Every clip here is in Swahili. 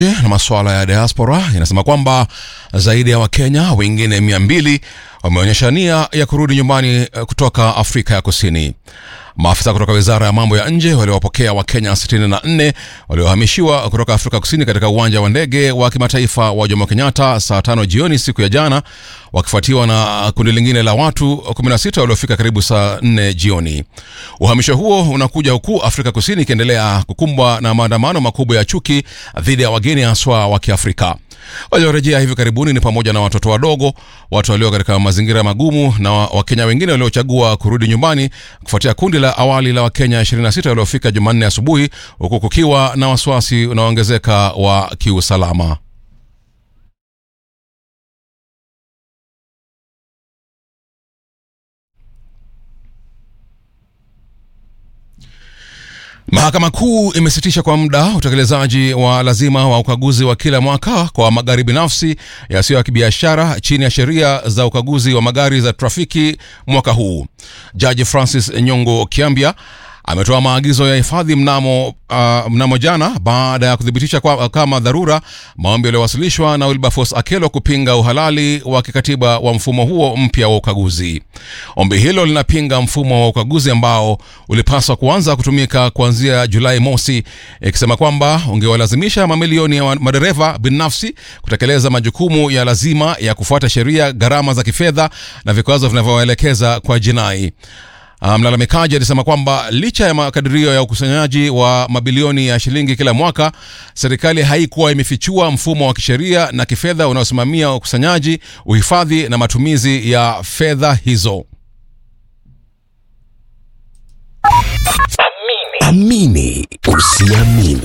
na masuala ya diaspora inasema kwamba zaidi ya Wakenya wengine mia mbili wameonyesha nia ya kurudi nyumbani kutoka Afrika ya Kusini. Maafisa kutoka wizara ya mambo ya nje waliowapokea Wakenya 64 waliohamishiwa kutoka Afrika Kusini katika uwanja wa ndege wa kimataifa wa Jomo Kenyatta saa tano jioni siku ya jana, wakifuatiwa na kundi lingine la watu 16 waliofika karibu saa 4 jioni. Uhamisho huo unakuja huku Afrika Kusini ikiendelea kukumbwa na maandamano makubwa ya chuki dhidi ya wageni haswa wa Kiafrika. Waliorejea hivi karibuni ni pamoja na watoto wadogo, watu walio katika mazingira magumu na Wakenya wengine waliochagua kurudi nyumbani kufuatia kundi la awali la Wakenya 26 waliofika Jumanne asubuhi, huku kukiwa na wasiwasi unaoongezeka wa kiusalama. Mahakama Kuu imesitisha kwa muda utekelezaji wa lazima wa ukaguzi wa kila mwaka kwa magari binafsi yasiyo ya kibiashara chini ya sheria za ukaguzi wa magari za trafiki mwaka huu. Jaji Francis Nyongo Kiambia ametoa maagizo ya hifadhi mnamo, uh, mnamo jana baada ya kuthibitisha kwa, kama dharura maombi yaliyowasilishwa na Wilberforce Akelo kupinga uhalali wa kikatiba wa mfumo huo mpya wa ukaguzi. Ombi hilo linapinga mfumo wa ukaguzi ambao ulipaswa kuanza kutumika kuanzia Julai mosi, ikisema kwamba ungewalazimisha mamilioni ya madereva binafsi kutekeleza majukumu ya lazima ya kufuata sheria, gharama za kifedha na vikwazo vinavyoelekeza kwa jinai. Mlalamikaji um, alisema kwamba licha ya makadirio ya ukusanyaji wa mabilioni ya shilingi kila mwaka, serikali haikuwa imefichua mfumo wa kisheria na kifedha unaosimamia ukusanyaji, uhifadhi na matumizi ya fedha hizo. Amini usiamini.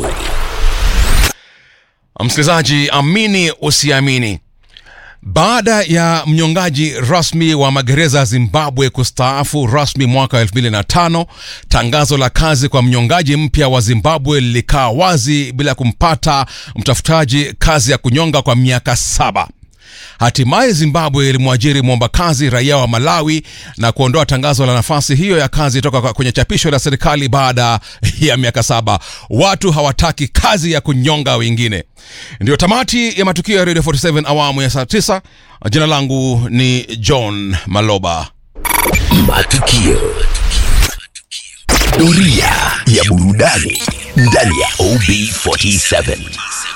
Msikilizaji, amini usiamini. Baada ya mnyongaji rasmi wa magereza Zimbabwe kustaafu rasmi mwaka 2005, tangazo la kazi kwa mnyongaji mpya wa Zimbabwe lilikaa wazi bila kumpata mtafutaji kazi ya kunyonga kwa miaka saba. Hatimaye Zimbabwe ilimwajiri mwomba kazi raia wa Malawi na kuondoa tangazo la nafasi hiyo ya kazi toka kwenye chapisho la serikali baada ya miaka saba. Watu hawataki kazi ya kunyonga wengine. Ndiyo tamati ya matukio ya Radio 47 awamu ya saa 9. Jina langu ni John Maloba. Matukio. Doria ya burudani ndani ya OB47.